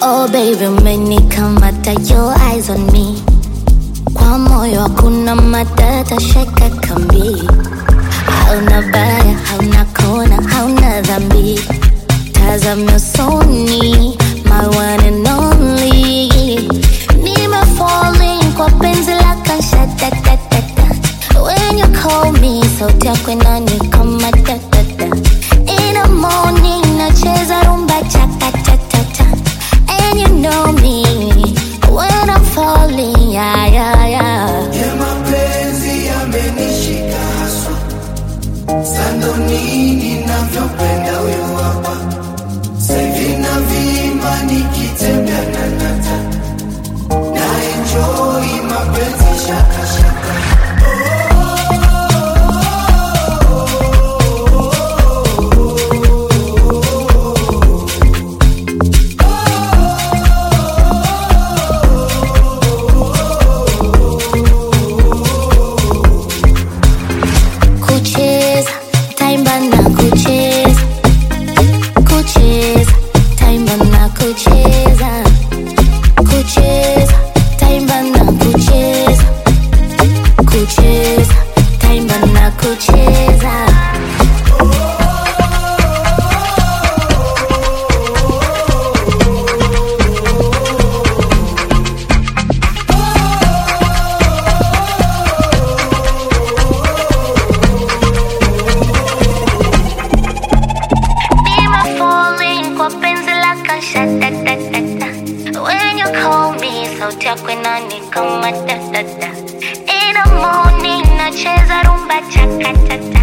Oh baby, umenikamata your eyes on me. Kwa moyo hakuna matata, shaka kambi. Hauna baya, hauna kona, hauna dhambi. Tazama usoni, my one and only. Nime falling kwa penzi lako shatatatata. When you call me, sauti yako inanikama tatata. In the morning, nacheza rumba chakatatata. And you know me, when I'm falling, yeah, yeah, yeah. ya mapenzi yamenishika haswa sando nini navyopenda huyo hapa sahivi na vimba nikitembea na nata na enjoi mapenzi shakashaka kucheza taimba na kucheza kucheza taimba na kucheza kucheza taimba na kucheza kucheza taimba na kucheza Nime falling kwa penzi lako shatatatata. When you call me, sauti yako inanikama tatata. In the morning, nacheza rumba chakatata.